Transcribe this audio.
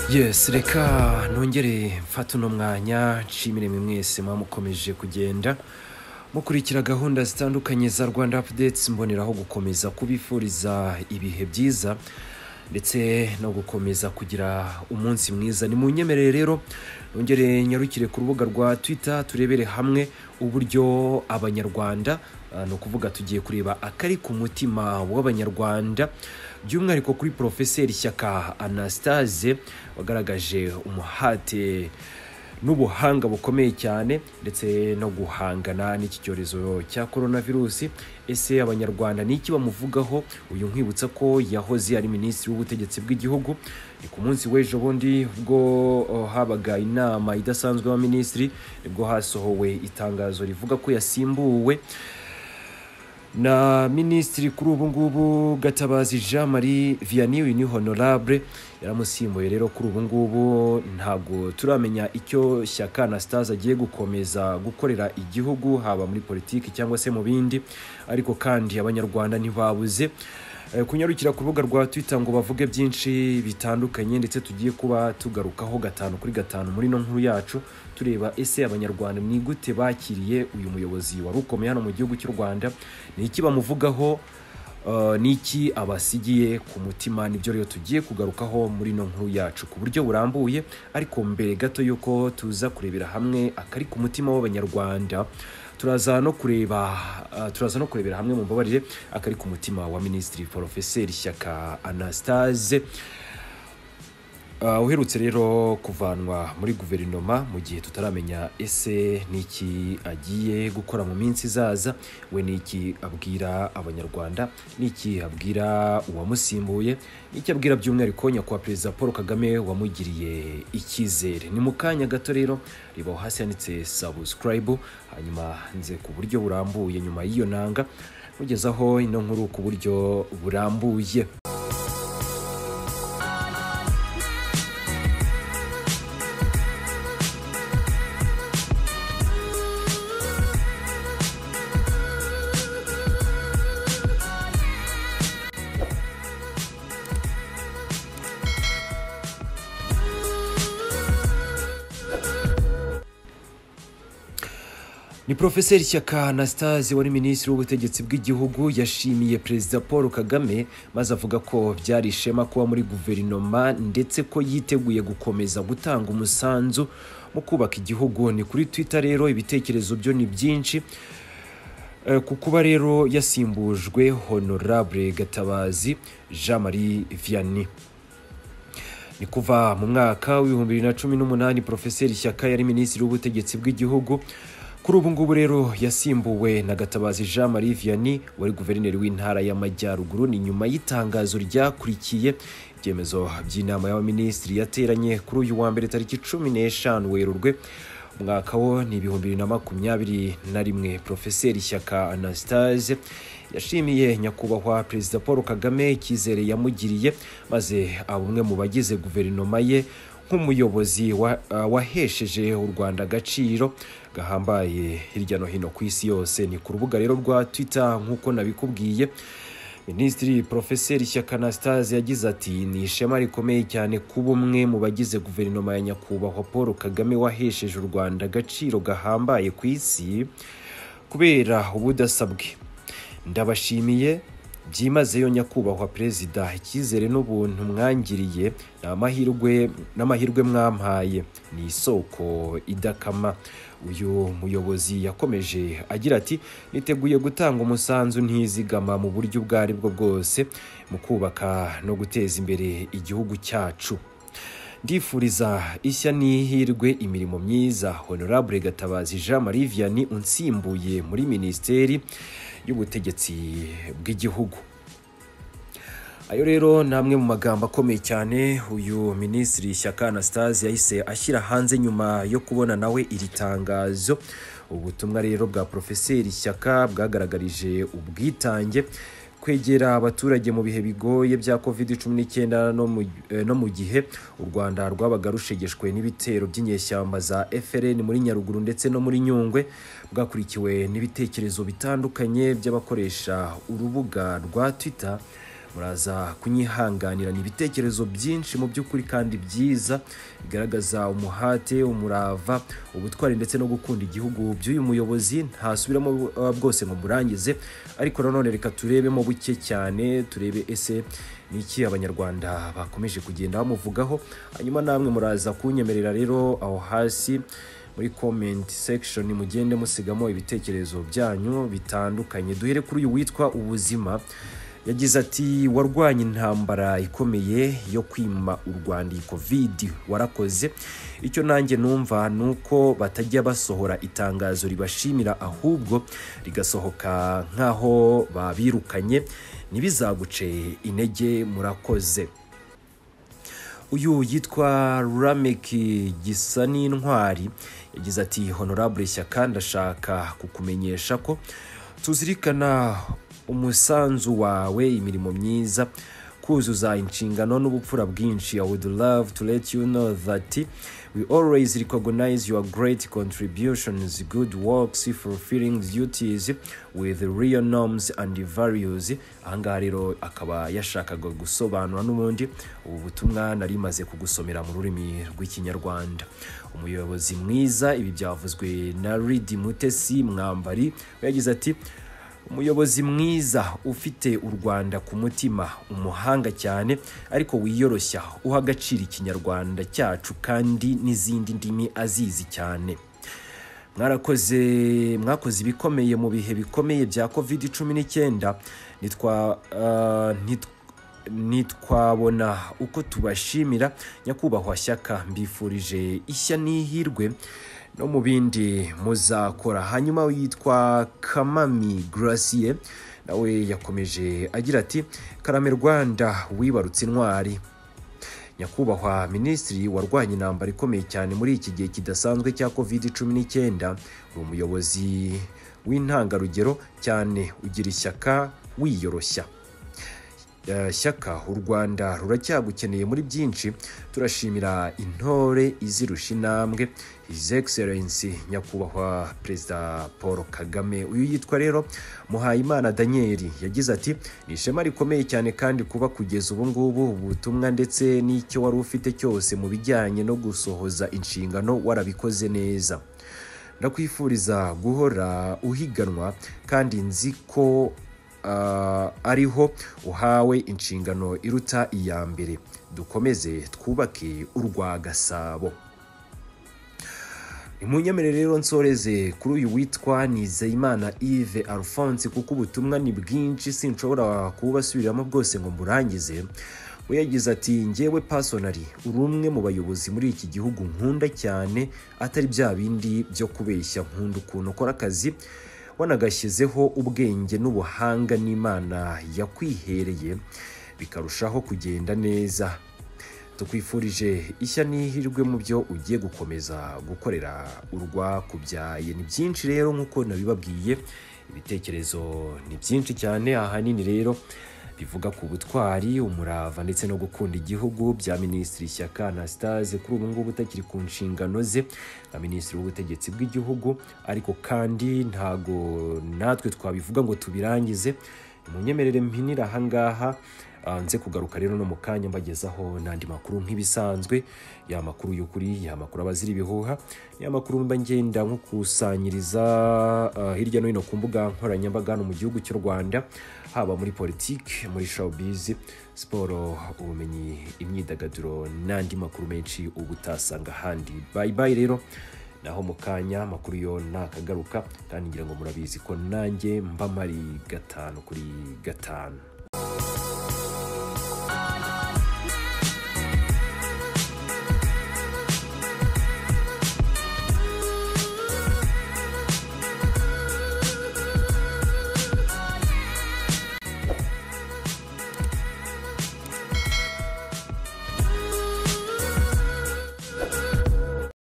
yesi reka nongere mfate uno mwanya nshimire mwe mwese mwamukomeje kugenda mukurikira gahunda zitandukanye za rwanda apudetsi mboneraho gukomeza kubifuriza ibihe byiza ndetse no gukomeza kugira umunsi mwiza ni mu nyemerere rero nongere nyarukire ku rubuga rwa twita turebere hamwe uburyo abanyarwanda ah, ni ukuvuga tugiye kureba akari ku mutima w'abanyarwanda by'umwihariko kuri porofeseri shyaka anastase wagaragaje umuhate n'ubuhanga bukomeye cyane ndetse no guhangana n'iki cyorezo cya korona virusi ese abanyarwanda ni iki bamuvugaho uyu nkwibutsa ko yahoze ari minisitiri w'ubutegetsi bw'igihugu ni ku munsi w'ejo bundi ubwo oh, habaga inama idasanzwe y'abaminisitiri nibwo hasohowe itangazo rivuga ko yasimbuwe na minisitiri kuri ubu ngubu gatabazi jean marie vianney uyu ni honorable yaramusimbuye rero kuri ubu ngubu ntabwo turamenya icyo shyaka anastase agiye gukomeza gukorera igihugu haba muri politiki cyangwa se mu bindi ariko kandi abanyarwanda ntibabuze eh, kunyarukira ku rubuga rwa twitter ngo bavuge byinshi bitandukanye ndetse tugiye kuba tugarukaho gatanu kuri gatanu muri ino nkuru yacu tureba ese abanyarwanda ni gute bakiriye uyu muyobozi wari ukomeye hano mu gihugu cy'u rwanda ni iki bamuvugaho eh, ni iki abasigiye ku mutima nibyo rero tugiye kugarukaho muri ino nkuru yacu ku buryo burambuye ariko mbere gato y'uko tuza kurebera hamwe akari ku mutima w'abanyarwanda turaza no kureba ah, turaza no kurebera hamwe mu mbabarire akari ku mutima wa minisitiri porofeseri shyaka anastase Ah, uherutse rero kuvanwa muri guverinoma mu gihe tutaramenya ese niki agiye gukora mu minsi izaza we niki abwira abanyarwanda niki abwira uwamusimbuye niki abwira by'umwihariko nyakubahwa perezida paul kagame wamugiriye icyizere ni mu kanya gato rero rebaho hasi handitse sabusikarayibu hanyuma nze ku buryo burambuye nyuma y'iyo nanga nkugezaho ino nkuru ku buryo burambuye ni porofeseri shyaka anastase wari minisitiri w'ubutegetsi bw'igihugu yashimiye perezida paul kagame maze avuga ko byari ishema kuba muri guverinoma ndetse ko yiteguye gukomeza gutanga umusanzu mu kubaka igihugu ni kuri twitter rero ibitekerezo byo ni byinshi Eh, ku kuba rero yasimbujwe honorable gatabazi jean marie vianney ni kuva mu mwaka w'ibihumbi bibiri na cumi n'umunani porofeseri shyaka yari minisitiri w'ubutegetsi bw'igihugu kuri ubu ngubu rero yasimbuwe na gatabazi jean marie vianney wari guverineri w'intara y'amajyaruguru ni nyuma y'itangazo ryakurikiye ibyemezo by'inama y'abaminisitiri yateranye kuri uyu wa mbere tariki cumi n'eshanu werurwe umwaka wo ni ibihumbi bibiri na makumyabiri na rimwe porofeseri shyaka anastase yashimiye nyakubahwa perezida paul kagame icyizere yamugiriye maze aba umwe mu bagize guverinoma ye nk'umuyobozi wa- ah, wahesheje u rwanda agaciro gahambaye hirya no hino ku isi yose ni ku rubuga rero rwa twitter nk'uko nabikubwiye minisitiri porofeseri shyaka anastase yagize ati ni ishema rikomeye cyane kuba umwe mu bagize guverinoma ya nyakubahwa paul kagame wahesheje u rwanda agaciro gahambaye ku isi kubera ubudasa bwe ndabashimiye byimazeyo nyakubahwa perezida icyizere n'ubuntu mwangiriye ni amahirwe n'amahirwe mwampaye ni isoko idakama uyu muyobozi yakomeje agira ati niteguye gutanga umusanzu ntizigama mu buryo ubwo ari bwo bwose mu kubaka no guteza imbere igihugu cyacu ndifuriza ishya n'ihirwe imirimo myiza honorable gatabazi jean marie vianney unsimbuye muri minisiteri y'ubutegetsi bw'igihugu ayo rero ni amwe mu magambo akomeye cyane uyu minisitiri shyaka anastase yahise ashyira hanze nyuma yo kubona nawe iri tangazo ubutumwa rero bwa porofeseri shyaka bwagaragarije ubwitange kwegera abaturage mu bihe bigoye bya covid 19 no mu- eh, no mu gihe u rwanda rwabaga rushegeshwe n'ibitero by'inyeshyamba za frn muri nyaruguru ndetse no muri nyungwe bwakurikiwe n'ibitekerezo bitandukanye by'abakoresha urubuga rwa twitter muraza kunyihanganirana ibitekerezo byinshi mu by'ukuri kandi byiza bigaragaza umuhate umurava ubutwari ndetse no gukunda igihugu by'uyu muyobozi ntasubiramo uh, bwose ngo murangize ariko nanone reka turebemo buke cyane turebe ese ni iki abanyarwanda bakomeje kugenda bamuvugaho hanyuma namwe muraza kunyemerera rero aho hasi muri comment section mugende musigamo ibitekerezo byanyu bitandukanye duhere kuri uyu witwa ubuzima yagize ati warwanye intambara ikomeye yo kwima u rwanda iyi covid warakoze icyo nanjye numva ni uko batajya basohora itangazo ribashimira ahubwo rigasohoka nk'aho babirukanye ntibizaguce intege murakoze uyu yitwa rameki gisa n'intwari yagize ati honorable shyaka ndashaka kukumenyesha ko tuzirikana umusanzu wawe imirimo myiza kuzuza inshingano n'ubupfura bwinshi i would love to let you know that we always recognize your great contributions good works fulfilling duties with real norms and values ahangaha rero akaba yashakaga gusobanura n'ubundi ubu butumwa nari maze kugusomera mu rurimi rw'ikinyarwanda umuyobozi mwiza ibi byavuzwe na ridi mutesi mwambari we yagize ati umuyobozi mwiza ufite u rwanda ku mutima umuhanga cyane ariko wiyoroshya uha agaciro ikinyarwanda cyacu kandi n'izindi ndimi azizi cyane mwarakoze mwakoze ibikomeye mu bihe bikomeye bya kovide cumi n'icyenda ntitwabona uko tubashimira nyakubahwa shyaka mbifurije ishya n'ihirwe no mu bindi muzakora hanyuma yitwa kamami gracie nawe yakomeje agira ati karame rwanda wibarutse intwari nyakubahwa minisitiri warwanya intambara ikomeye cyane muri iki gihe kidasanzwe cya covid cumi n'icyenda uri umuyobozi w'intangarugero cyane ugira ishyaka wiyoroshya shyaka u rwanda ruracyagukeneye muri byinshi turashimira intore izirusha intambwe his excellence nyakubahwa perezida paul kagame uyu yitwa rero muhayimana daniel yagize ati ni ishema rikomeye cyane kandi kuba kugeza ubu ngubu ubutumwa ndetse n'icyo wari ufite cyose mu bijyanye no gusohoza inshingano warabikoze neza ndakwifuriza guhora uhiganwa kandi nzi ko ariho uhawe inshingano iruta iya mbere dukomeze twubake urwa gasabo imunyemerere rero nsoreze kuri uyu witwa nizeyimana Yves alphonse kuko ubutumwa ni bwinshi sinshobora kububasubiramo bwose ngo mburangize we yagize ati ngewe pasonari uri umwe mu bayobozi muri iki gihugu nkunda cyane atari bya bindi byo kubeshya nkunda ukuntu ukora akazi wanagashyizeho ubwenge n'ubuhanga n'imana yakwihereye bikarushaho kugenda neza tukwifurije ishya n'ihirwe mu byo ugiye gukomeza gukorera urwakubyaye ni byinshi rero nk'uko nabibabwiye ibitekerezo ni byinshi cyane ahanini rero bivuga ku butwari umurava ndetse no gukunda igihugu bya minisitiri shyaka anastase kuri ubu ngubu utakiri ku nshingano ze nka minisitiri w'ubutegetsi bw'igihugu ariko kandi ntago natwe twabivuga ngo tubirangize munyemerere mpinira ahangaha nze kugaruka rero no mu kanya mbagezaho n'andi makuru nk'ibisanzwe ya makuru y'ukuri ya makuru abazira ibihuha ya makuru mba ngenda nko kusanyiriza hirya no hino ku mbuga nkoranyambaga hano mu gihugu cy'u rwanda haba muri politiki muri shawubizi siporo ubumenyi imyidagaduro n'andi makuru menshi uba utasanga ahandi bayibayi rero naho mu kanya amakuru yo nakagaruka kandi ngira ngo murabizi ko nanjye mba mari gatanu kuri gatanu